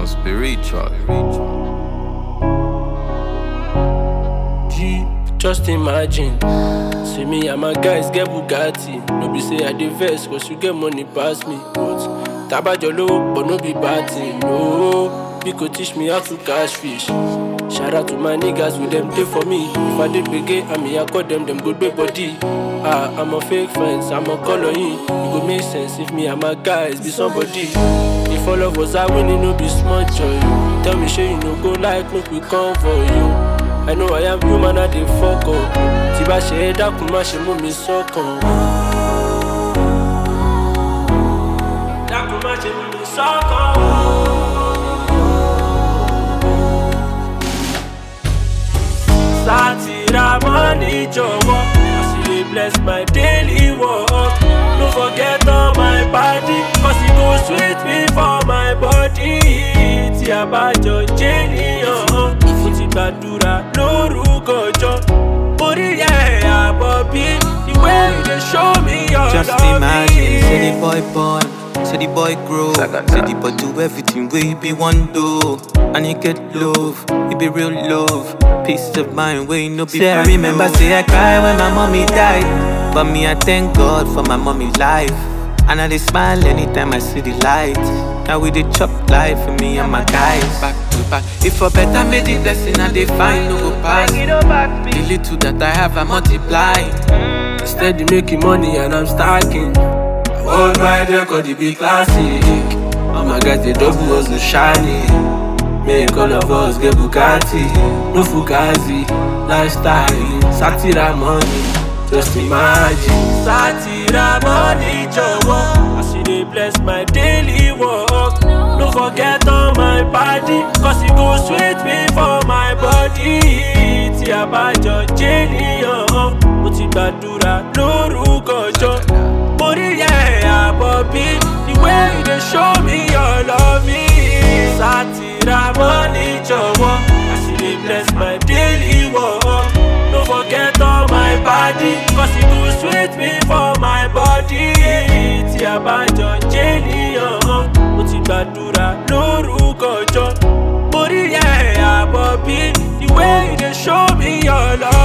some spiritual. G, just imagine. See me and my guys get Bugatti. No be say I dey vex cause you get money pass me. But tabajo low, but no be bad thing. No, Biko teach me how to catch fish. Shout out to my niggas with them day for me. If I did begin, I mean I call them them good big body. Ah, I'm a fake friends, I'm a color in. It go make sense if me and my guys be somebody. If all of us are winning, no be small joy. Tell me, sure you no go like, make we come for you. I know I am human, I dey fuck up. Tí bá ṣe é dákun, má ṣe mú mi sọ́kàn. Dákun má ṣe mú mi sọ́kàn. Sátìrà mọ́ni jọ̀wọ́, as you dey bless my daily work. No forget all my body, cause e go sweet me for my body. Tí a bá jọ jẹ́ níyàn, mo ti gbàdúrà lórúkọ jọ. Orí ẹ̀ àbọ̀ bí the way you dey show me your Just love. imagine, say the boy born, say the boy grow, Sagata. say the boy do everything we be one do, and he get love, it be real love, peace of mind we no be. Say I remember, say I cry when my mommy died, but me I thank God for my mommy life, and I dey smile anytime I see the light. Now we dey chop life for me and my guys. Back to back, if for better made the blessing I dey find no go pass. The little that I have I multiply. Steady making money and I'm stacking. Hold my record, it be classic. Oh my God, the double was the shiny. Make all of us get Bugatti, no Fugazi, lifestyle, Satira money. Just imagine, Satira money, jọ̀wọ́. As you dey bless my daily work. No forget on my body, cause it go sweet me for my body. Tí a bá jọ jẹ́ níyàn, mo ti gbàdúrà lórúkọ jọ. Orí ẹ̀ àbọ̀ bí the way you dey show me your love me. Sátìrà mọ́ni jọ̀wọ́, as you dey bless my daily work. No forget all my body, cause it go sweet me for my body. Tí a bá jọ jẹ́ níyàn, mo ti gbàdúrà lórúkọ jọ. Orí ẹ̀ àbọ̀ bí the way you dey show me your love.